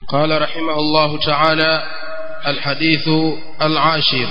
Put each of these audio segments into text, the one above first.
قال رحمه الله تعالى الحديث العاشر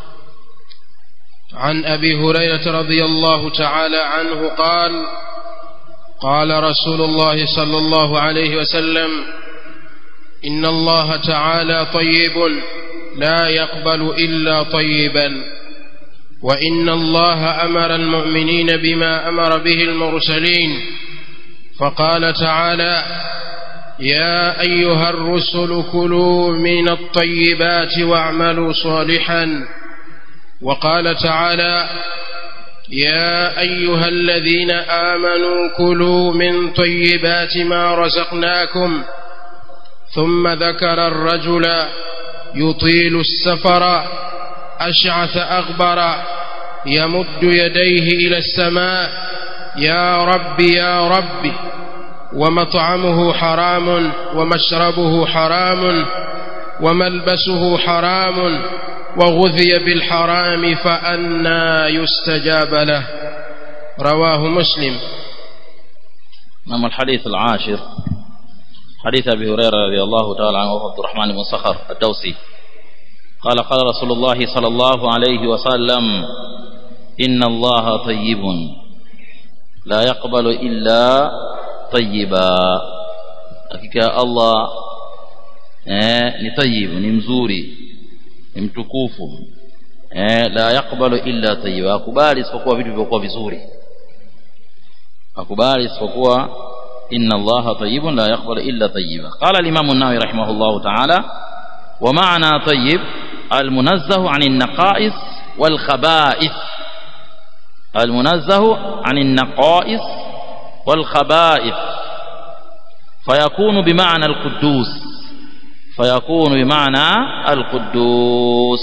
عن أبي هريرة رضي الله تعالى عنه قال قال رسول الله صلى الله عليه وسلم إن الله تعالى طيب لا يقبل إلا طيبا وإن الله أمر المؤمنين بما أمر به المرسلين فقال تعالى يا أيها الرسل كلوا من الطيبات واعملوا صالحا وقال تعالى يا أيها الذين آمنوا كلوا من طيبات ما رزقناكم ثم ذكر الرجل يطيل السفر أشعث أغبر يمد يديه إلى السماء يا رب يا رب ومطعمه حرام ومشربه حرام وملبسه حرام وغذي بالحرام فأنا يستجاب له رواه مسلم نعم الحديث العاشر حديث أبي هريرة رضي الله تعالى عنه عبد الرحمن بن صخر الدوسي قال قال رسول الله صلى الله عليه وسلم إن الله طيب لا يقبل إلا طيبا hakika Allah eh, ni tayyib ni mzuri ni mtukufu eh, la yakbalu illa tayyiba akubali isipokuwa vitu vilivyokuwa vizuri akubali isipokuwa inna allaha tayyibun la yaqbalu illa tayyiba qala al-imam an-nawawi rahimahullah ta'ala wa ma'na tayyib al-munazzahu 'anil naqa'is wal khaba'ith al-munazzahu 'anil naqa'is wal khaba'ith فيكون بمعنى القدوس فيكون بمعنى القدوس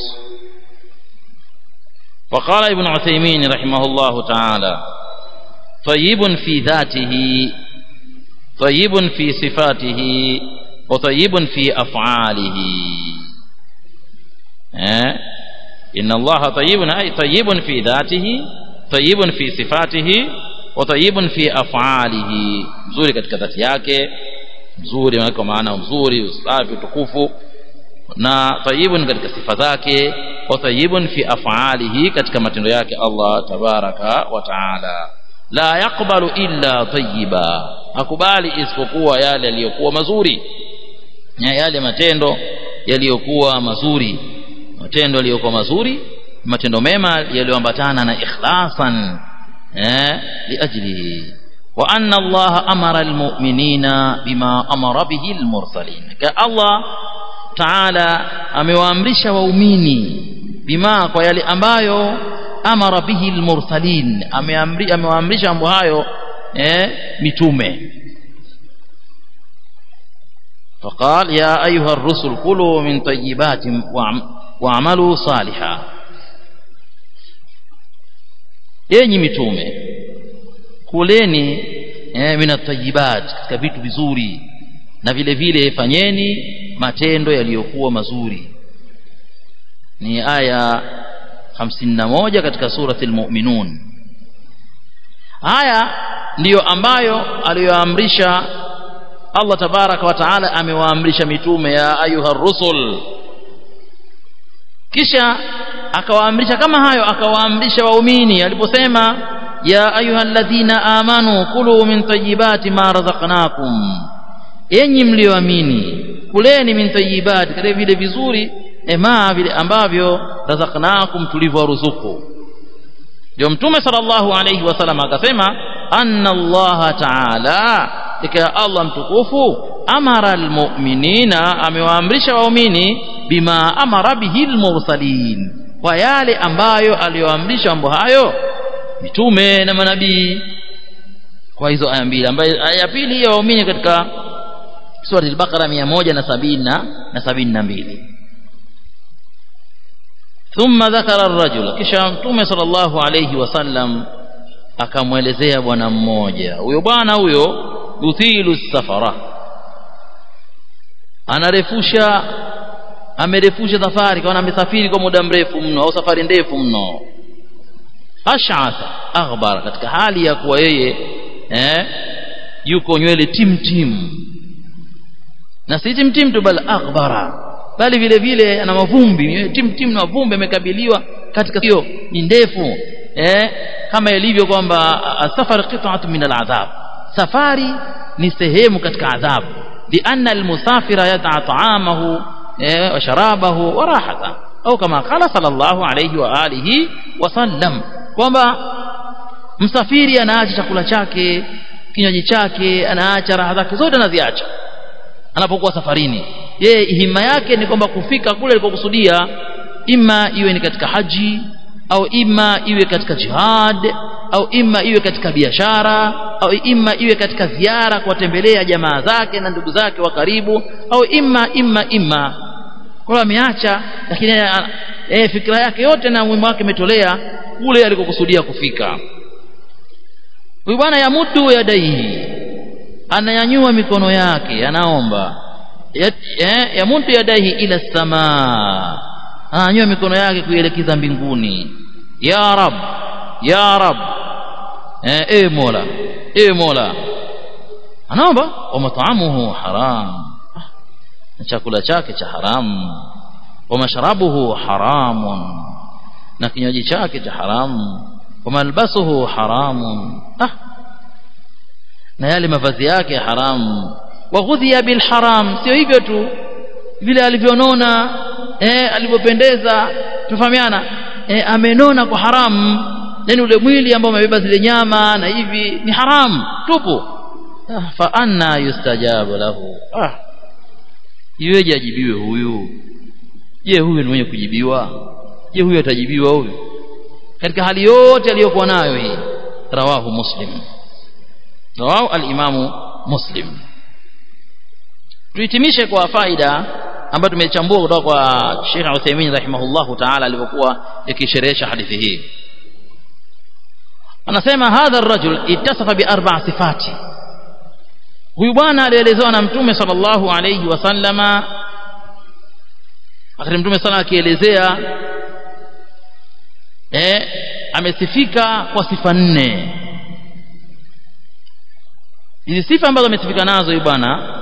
وقال ابن عثيمين رحمه الله تعالى طيب في ذاته طيب في صفاته وطيب في أفعاله إن الله طيب أي طيب في ذاته طيب في صفاته وطيب في أفعاله mzuri katika dhati yake mzuri kwa maana mzuri usafi utukufu na tayibun katika sifa zake wa tayibun fi af'alihi katika matendo yake Allah tabaraka wa taala la yaqbalu illa tayyiba akubali isipokuwa yale yaliyokuwa mazuri na yale matendo yaliyokuwa mazuri matendo yaliyokuwa mazuri matendo mema yaliyoambatana na ikhlasan eh liajlihi wa anna Allah amara almu'minina bima amara bihi almursalin ka Allah Taala amewaamrisha waumini bima kwa yale ambayo amara bihi almursalin ameamri amewaamrisha mambo hayo eh mitume فقال يا أيها الرسل كلوا من طيبات واعملوا صالحا yenyi mitume kuleni eh, min at-tayyibat katika vitu vizuri na vile vile fanyeni matendo yaliyokuwa mazuri ni aya 51 katika surati al-mu'minun haya ndiyo ambayo aliyoamrisha Allah tabaraka wa taala amewaamrisha mitume ya ayuha rusul kisha akawaamrisha kama hayo akawaamrisha waumini aliposema ya ayuha alladhina amanu kulu min tayyibati ma razaqnakum enyi mlioamini kuleni min tayyibati kale vile vizuri ema vile ambavyo razaqnakum tulivyoruzuku ndio mtume sallallahu alayhi wasallam akasema anna Allah ta'ala ika Allah mtukufu amara almu'minina amewaamrisha waumini bima amara bihi almursalin kwa yale ambayo aliyoamrisha mambo hayo mitume na manabii kwa hizo aya mbili ambayo aya ya pili ya waumini katika sura al-Baqara 170 na 72 thumma dhakara ar-rajula kisha mtume sallallahu alayhi wasallam akamwelezea bwana mmoja huyo bwana huyo yuthilu safara anarefusha amerefusha safari kwa amesafiri kwa muda mrefu mno au safari ndefu mno ash'atha aghbar katika hali ya kuwa yeye eh yuko nywele tim tim na si timtim tu bal aghbara bali vile vile ana mavumbi timtim na mavumbi amekabiliwa katika hiyo ni ndefu eh kama ilivyo kwamba safar qit'atun min al'adhab safari ni sehemu katika adhabu lianna almusafira yad'a ta'amahu eh, wa sharabahu wa rahata au kama qala sallallahu alayhi wa alihi wa sallam kwamba msafiri anaacha chakula chake kinywaji chake anaacha raha zake zote anaziacha anapokuwa safarini yeye hima yake ni kwamba kufika kule alikokusudia ima iwe ni katika haji au ima iwe katika jihad au ima iwe katika biashara au ima iwe katika ziara kuwatembelea jamaa zake na ndugu zake wa karibu au ima ima ima kwa ameacha lakini eh fikra yake yote na muhimu wake imetolea kule alikokusudia kufika huyu bwana yamudu yadaihi ananyanyua mikono yake anaomba eh, yamudu yadaihi ila samaa ananyanyua mikono yake kuelekeza mbinguni ya rab ya rab eh, e mola e mola anaomba wa mat'amuhu haram na chakula chake cha haramu wa mashrabuhu haramun na kinywaji chake cha haramu wa malbasuhu haramun ah na yale mavazi yake haramu wa ghudhiya bil haram sio hivyo tu vile alivyonona eh alivyopendeza tufahamiana eh, amenona kwa haramu yani ule mwili ambao umebeba zile nyama na hivi ni haramu tupu ah, fa anna yustajabu lahu ah iweje ajibiwe huyu je huyu ni mwenye kujibiwa je huyu atajibiwa huyu katika hali yote aliyokuwa nayo hii rawahu muslim rawahu al-imamu muslim tuhitimishe kwa faida ambayo tumechambua kutoka kwa Sheikh Uthaymeen rahimahullahu ta'ala alipokuwa yakisherehesha hadithi hii anasema hadha ar-rajul ittasafa bi arba'a sifati huyu bwana alielezewa na mtume sallallahu alayhi wasallama akati mtume sana akielezea eh amesifika kwa sifa nne hizi sifa ambazo amesifika nazo huyu bwana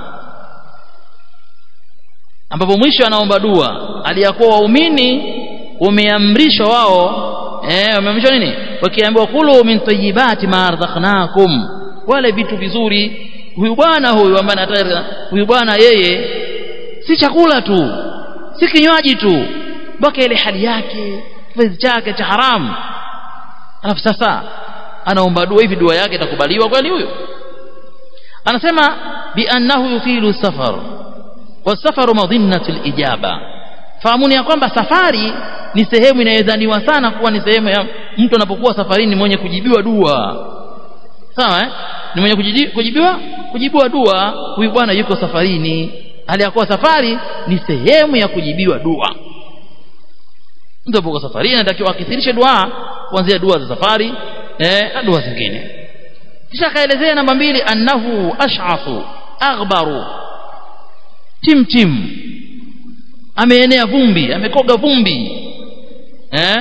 ambapo mwisho anaomba dua aliyakuwa waumini wameamrishwa wao eh wameamrishwa nini wakiambiwa kulu min tayyibati ma arzaqnakum wale vitu vizuri huyu bwana huyu ambaye anataka huyu bwana yeye si chakula tu si kinywaji tu mpaka ile hali yake kizazi chake cha haramu alafu sasa anaomba dua hivi dua yake itakubaliwa kweli huyo anasema bi annahu yufilu safar wasafaru madhinnatu lijaba fahamuni ya kwamba safari ni sehemu inayodhaniwa sana kuwa ni sehemu ya mtu anapokuwa safarini mwenye kujibiwa dua sawa eh? ni mwenye kujibiwa kujibiwa dua huyu bwana yuko safarini hali ya kuwa safari ni sehemu ya kujibiwa dua mtu anapokuwa safarini anatakiwa akithirishe dua kuanzia dua za safari eh, na dua zingine kisha akaelezea namba mbili annahu ash'afu aghbaru tim tim ameenea vumbi amekoga vumbi eh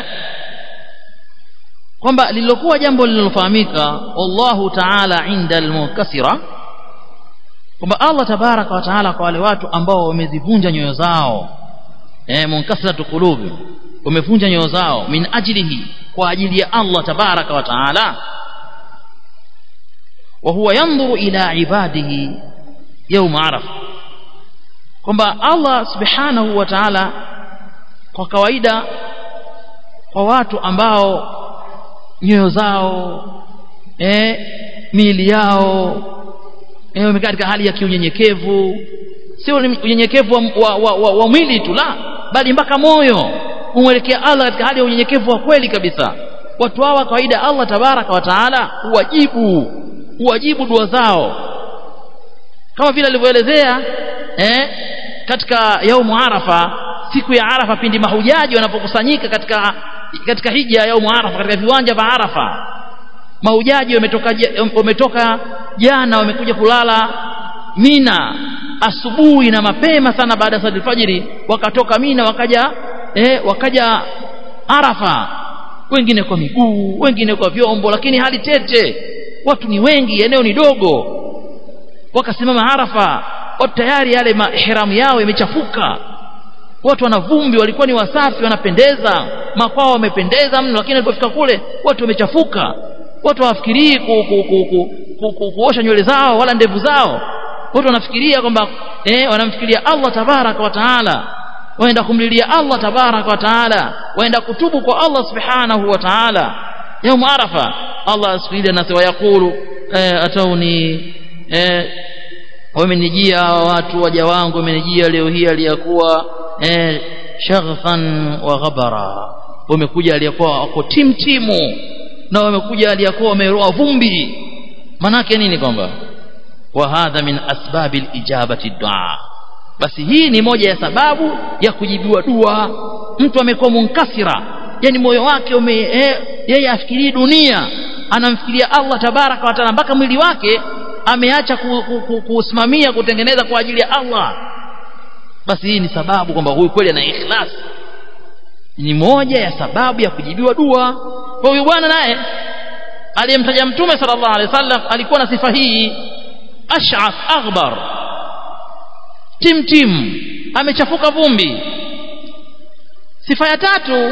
kwamba lililokuwa jambo lililofahamika wallahu ta'ala inda almunkasira kwamba Allah tabaraka wa taala kwa wale watu ambao wamezivunja nyoyo zao eh munkasiratu qulubi wamevunja nyoyo zao min ajlihi kwa ajili ya Allah tabaraka wa taala wa huwa yanzuru ila ibadihi يوم عرفه kwamba Allah subhanahu wa ta'ala kwa kawaida kwa watu ambao nyoyo zao eh miili yao eh wamekaa katika hali ya kiunyenyekevu sio unyenyekevu wa, wa, wa, wa, wa mwili tu la bali mpaka moyo umwelekea Allah katika hali ya unyenyekevu wa kweli kabisa watu hawa kawaida Allah tabaraka wa taala huwajibu huwajibu dua zao kama vile alivyoelezea eh katika yaumu arafa siku ya arafa pindi mahujaji wanapokusanyika katika katika hija ya yaumu arafa katika viwanja vya arafa mahujaji wametoka wametoka jana wamekuja kulala mina asubuhi na mapema sana baada ya sala alfajiri wakatoka mina wakaja eh, wakaja arafa wengine kwa miguu wengine kwa vyombo lakini hali tete watu ni wengi eneo ni dogo wakasimama arafa watu tayari yale mahiramu yao yamechafuka watu wana vumbi walikuwa ni wasafi wanapendeza makwao wamependeza mno lakini walipofika kule watu wamechafuka watu hawafikirii ku, ku, ku, ku, ku, ku, kuosha nywele zao wala ndevu zao watu wanafikiria kwamba eh, wanamfikiria Allah tabaraka wa taala waenda kumlilia Allah tabaraka wa taala waenda kutubu kwa Allah subhanahu wa taala يوم عرفة الله سبحانه وتعالى ويقول atauni eh, wamenijia watu waja wangu wamenijia leo hii aliyakuwa eh, shaghfan wa ghabara wamekuja aliyakuwa wako timtimu na wamekuja aliyakuwa wameroa vumbi manake nini kwamba wa hadha min asbabi ijabati dua basi hii ni moja ya sababu ya kujibiwa dua mtu amekuwa munkasira yani moyo wake ume eh, yeye afikirii dunia anamfikiria Allah tabaraka wa taala mpaka mwili wake ameacha kusimamia ku, ku, kutengeneza kwa ajili ya Allah basi hii ni sababu kwamba huyu kweli ana ikhlas ni moja ya sababu ya kujibiwa dua kwa huyu bwana naye aliyemtaja mtume sallallahu alaihi wasallam alikuwa na sifa hii ash'ath aghbar tim tim amechafuka vumbi sifa ya tatu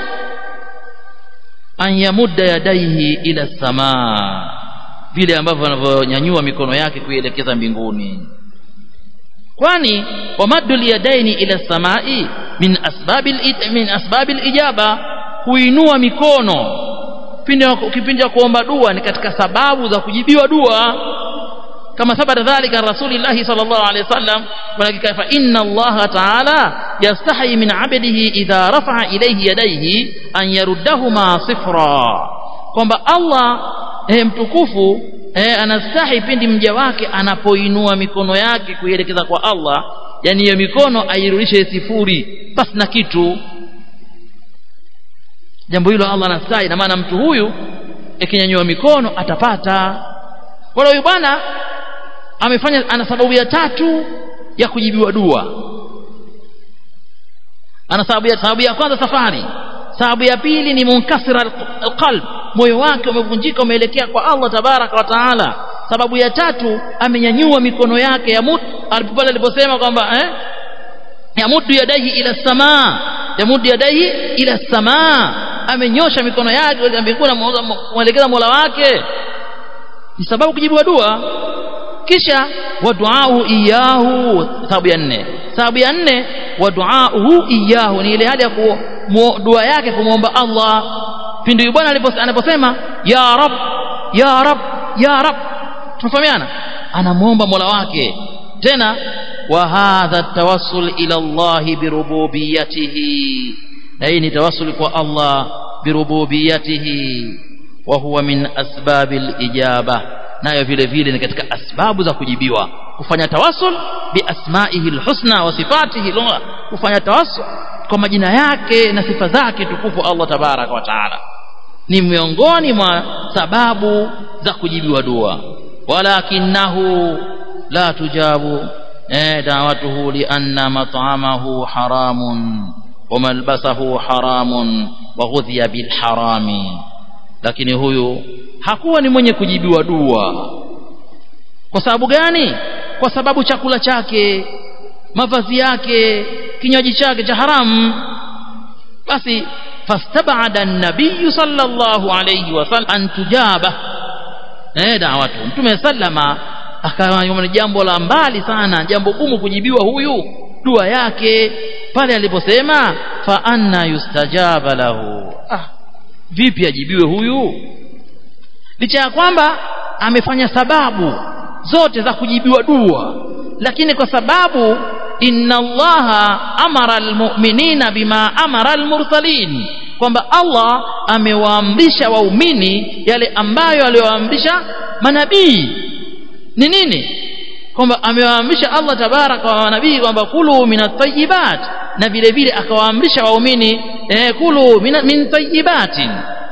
an yamudda yadaihi ila samaa vile ambavyo anavyonyanyua mikono yake kuielekeza mbinguni kwani wamaddu yadaini ila samai min asbabil min asbabil ijaba kuinua mikono kipindi cha kuomba dua ni katika sababu za kujibiwa dua kama thabata dhalika rasulillahi sallallahu alaihi wasallam walakika fa inna allaha ta'ala yastahi min 'abdihi idha rafa'a ilayhi yadayhi an yaruddahuma sifra kwamba Allah eh, mtukufu eh, anastahi pindi mja wake anapoinua mikono yake kuielekeza kwa Allah yani hiyo mikono airudishe sifuri basi na kitu jambo hilo Allah anastahi na maana mtu huyu akinyanyua mikono atapata kwa hiyo bwana amefanya ana sababu ya tatu ya kujibiwa dua ana sababu ya sababu ya kwanza safari sababu ya pili ni munkasira alqalb moyo wake umevunjika umeelekea kwa Allah tabaraka wa taala sababu ya tatu amenyanyua mikono yake ya mut alipopale aliposema kwamba eh yamudu yadaihi ila samaa yamudu yadaihi ila samaa amenyosha mikono yake mbinguni muelekeza Mola wake ni sababu kujibiwa dua kisha waduau iyahu sababu ya nne sababu ya nne waduauhu iyahu ni ile hali ya dua yake kumwomba Allah pindi bwana anaposema ya rab ya rab ya rab tunafahamiana anamwomba Mola wake tena wa hadha tawassul ila Allah birububiyatihi na hii ni tawassul kwa Allah birububiyatihi wa huwa min asbabil ijaba nayo vile vile ni katika asbabu za kujibiwa kufanya tawassul bi asma'ihi alhusna wa sifatihi kufanya tawassul kwa majina yake na sifa zake tukufu Allah tabaraka wa taala ni miongoni mwa sababu za kujibiwa dua walakinahu la tujabu eh da'watuhu li anna mat'amahu haramun wa malbasahu haramun wa ghudhiya bil harami lakini huyu hakuwa ni mwenye kujibiwa dua kwa sababu gani kwa sababu chakula chake mavazi yake kinywaji chake cha haramu basi fastabada an-nabiy sallallahu alayhi wasallam an tujaba eh da'watu mtume sallama akawa ni jambo la mbali sana jambo gumu kujibiwa huyu dua yake pale aliposema fa anna yustajaba lahu ah vipi ajibiwe huyu licha ya kwamba amefanya sababu zote za kujibiwa dua lakini kwa sababu inna allaha amara almu'minina bima amara almursalin kwamba Allah amewaamrisha waumini yale ambayo aliyowaamrisha manabii ni nini kwamba amewaamrisha Allah tabaraka wa nabii kwamba kulu minat tayyibat na vile vile akawaamrisha waumini eh, kulu min tayyibatin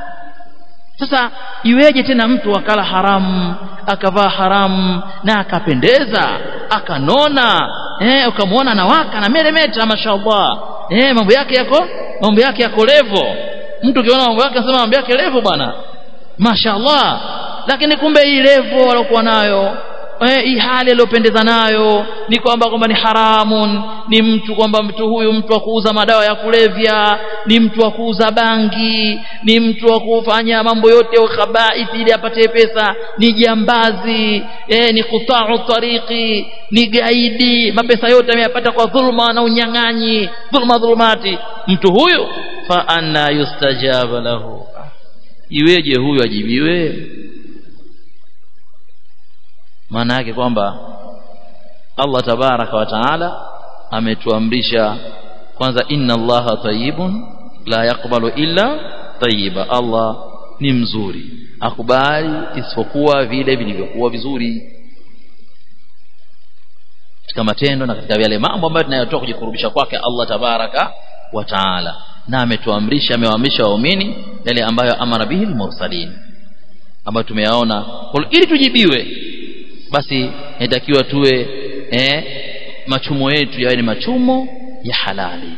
sasa iweje tena mtu akala haramu akavaa haramu na akapendeza akanona eh ukamwona anawaka na meremeta mashallah eh mambo yake yako mambo yake yako levo mtu ukiona mambo yake anasema mambo yake levo bwana mashallah lakini kumbe hii levo waliokuwa nayo eh, hii hali aliyopendeza nayo ni kwamba kwamba ni haramun ni mtu kwamba mtu huyu mtu wa kuuza madawa ya kulevya ni mtu wa kuuza bangi ni mtu wa kufanya mambo yote ya khabaithi ili apate pesa ni jambazi eh, ni kutau tariki ni gaidi mapesa yote ameyapata kwa dhulma na unyang'anyi dhulma dhulumati mtu huyu fa anna yustajaba lahu iweje huyu ajibiwe maana yake kwamba Allah tabaraka wa taala ametuamrisha kwanza inna allaha tayyibun la yaqbalu illa tayyiba Allah ni mzuri akubali isipokuwa vile vilivyokuwa vizuri katika matendo na katika yale mambo ambayo tunayotoa kujikurubisha kwake Allah tabaraka wa taala na ametuamrisha amewaamrisha waumini yale ambayo amara bihi mursalin ambayo tumeyaona ili tujibiwe basi inatakiwa tuwe eh, machumo yetu yawe ni machumo ya halali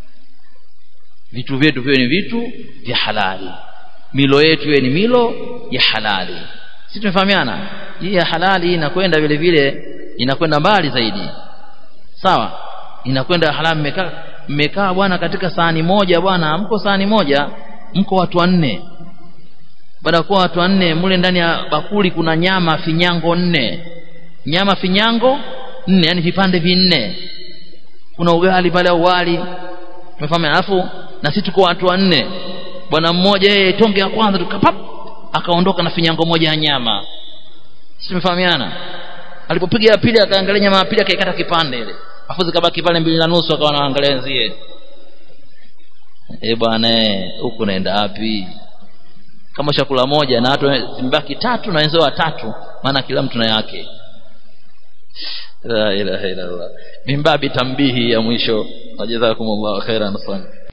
vitu vyetu viwe ni vitu vya halali milo yetu iwe ni milo ya halali si tumefahamiana hii ya halali inakwenda vile vile inakwenda mbali zaidi sawa inakwenda halali mmekaa mmekaa bwana katika sahani moja bwana mko sahani moja mko watu wanne baada ya kuwa watu wanne mule ndani ya bakuli kuna nyama finyango nne nyama finyango nne yani vipande vinne kuna ugali pale au wali umefahamu alafu na sisi tuko watu wanne bwana mmoja yeye tonge ya kwanza tukapap akaondoka na finyango moja ya nyama sisi tumefahamiana alipopiga ya pili akaangalia nyama ya pili akaikata kipande ile afu zikabaki pale mbili na nusu akawa anaangalia wenzie eh bwana huku naenda wapi kama chakula moja na watu zimbaki tatu na wenzao watatu maana kila mtu na yake la ilaha illa allah mimbabi tambihi ya mwisho wajazakumullahu khairan sana